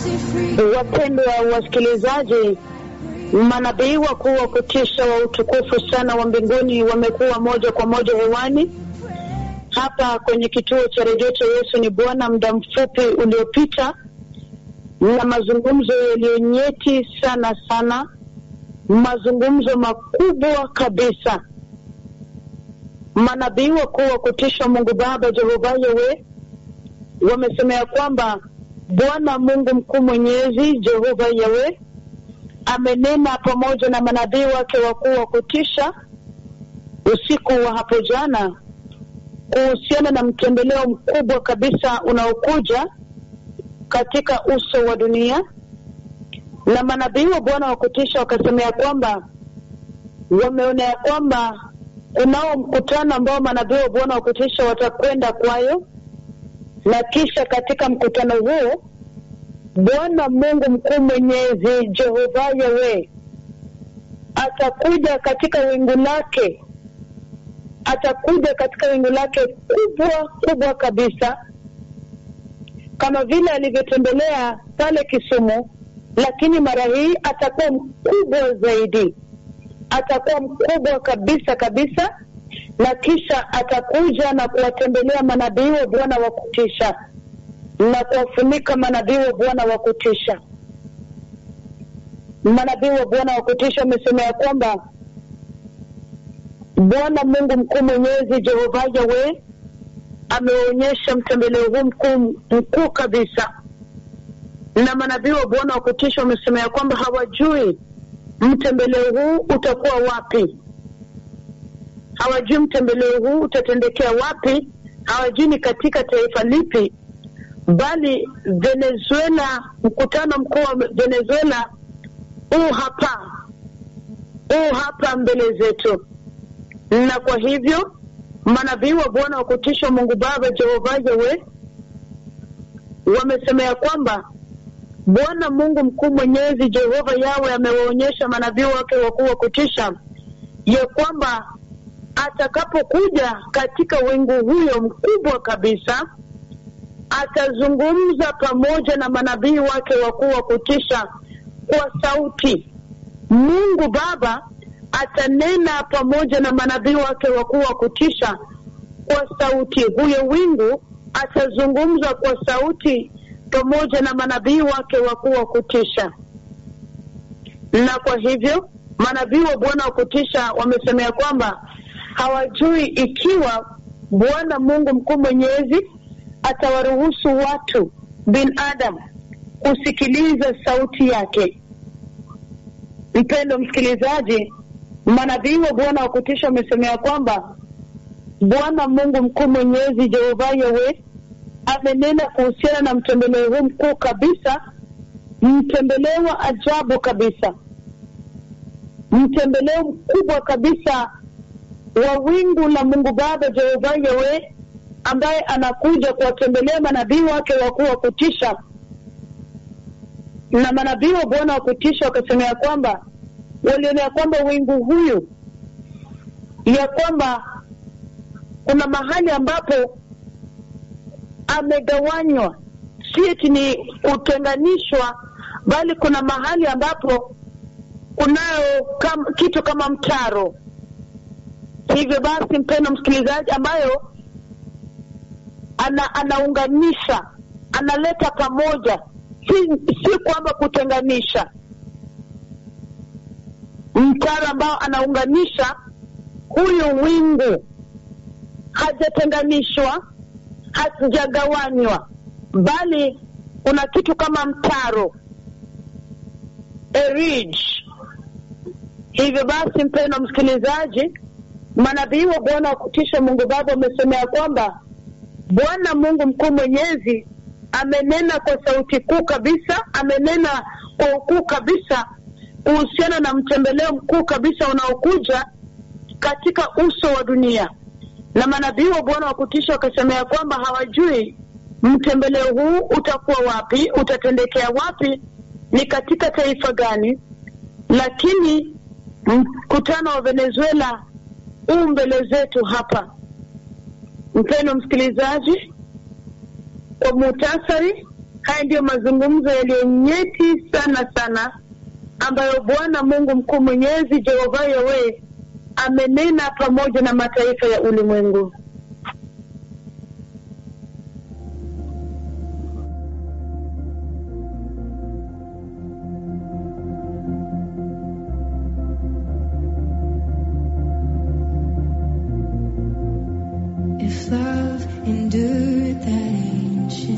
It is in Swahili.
Wapendwa wasikilizaji, manabii wakuu wa kutisha wa utukufu sana wa mbinguni wamekuwa moja kwa moja hewani hapa kwenye kituo cha redio cha Yesu ni Bwana muda mfupi uliopita, na mazungumzo yaliyonyeti sana sana, mazungumzo makubwa kabisa. Manabii wakuu wa kutisha Mungu Baba Jehova Yawe wamesema ya kwamba Bwana Mungu mkuu mwenyezi Jehova Yawe amenena pamoja na manabii wake wakuu wa kutisha usiku wa hapo jana kuhusiana na mtembeleo mkubwa kabisa unaokuja katika uso wa dunia, na manabii wa Bwana wa kutisha wakasema ya kwamba wameona ya kwamba kunao mkutano ambao manabii wa Bwana wa kutisha watakwenda kwayo, na kisha katika mkutano huo Bwana Mungu mkuu mwenyezi Jehova Yawe atakuja katika wingu lake atakuja katika wingu lake kubwa kubwa kabisa, kama vile alivyotembelea pale Kisumu, lakini mara hii atakuwa mkubwa zaidi, atakuwa mkubwa kabisa kabisa, na kisha atakuja na kuwatembelea manabii wa Bwana wa kutisha na kuwafunika manabii wa Bwana wa kutisha. Manabii wa Bwana wa kutisha wamesema ya kwamba Bwana Mungu mkuu mwenyezi Jehova Yawe ameonyesha mtembeleo huu mkuu mkuu kabisa, na manabii wa Bwana wa kutisha wamesema ya kwamba hawajui mtembeleo huu utakuwa wapi, hawajui mtembeleo huu utatendekea wapi, hawajui ni katika taifa lipi, bali Venezuela, mkutano mkuu wa Venezuela huu hapa, huu hapa mbele zetu na kwa hivyo manabii wa Bwana wa kutisha Mungu Baba Jehova Yawe wamesema ya kwamba Bwana Mungu mkuu mwenyezi Jehova Yawe amewaonyesha manabii wake wakuu wa kutisha ya kwamba atakapokuja katika wingu huyo mkubwa kabisa, atazungumza pamoja na manabii wake wakuu wa kutisha kwa sauti. Mungu Baba atanena pamoja na manabii wake wakuu wa kutisha kwa sauti. Huyo wingu atazungumza kwa sauti pamoja na manabii wake wakuu wa kutisha, na kwa hivyo manabii wa Bwana wa kutisha wamesemea kwamba hawajui ikiwa Bwana Mungu mkuu mwenyezi atawaruhusu watu binadamu kusikiliza sauti yake. Mpendo msikilizaji, manabii wa Bwana wa kutisha wamesemea kwamba Bwana Mungu mkuu mwenyezi Jehova Yawe amenena kuhusiana na mtembeleo huu mkuu kabisa, mtembeleo wa ajabu kabisa, mtembeleo mkubwa kabisa wa wingu la Mungu Baba Jehova Yawe ambaye anakuja kuwatembelea manabii wake wakuu wa kutisha. Na manabii wa Bwana wa kutisha wakasemea kwamba waliona ya kwamba wingu huyu ya kwamba kuna mahali ambapo amegawanywa, si eti ni kutenganishwa, bali kuna mahali ambapo kunayo kam, kitu kama mtaro. Hivyo basi, mpendo msikilizaji, ambayo ana, anaunganisha analeta pamoja, si, si kwamba kutenganisha mtaro ambao anaunganisha huyu wingu, hajatenganishwa, hazijagawanywa, bali kuna kitu kama mtaro a ridge. Hivyo basi, mpendwa msikilizaji, manabii wa Bwana wa kutisha Mungu Baba wamesemea kwamba Bwana Mungu mkuu mwenyezi amenena kwa sauti kuu kabisa, amenena kwa ukuu kabisa kuhusiana na mtembeleo mkuu kabisa unaokuja katika uso wa dunia, na manabii wa Bwana wa kutisha wakasemea kwamba hawajui mtembeleo huu utakuwa wapi, utatendekea wapi, ni katika taifa gani, lakini mkutano wa Venezuela huu mbele zetu hapa. Mpendwa msikilizaji, kwa muhtasari Haya ndiyo mazungumzo yaliyo nyeti sana sana ambayo Bwana Mungu mkuu mwenyezi Jehova Yawe amenena pamoja na mataifa ya ulimwengu. If love endures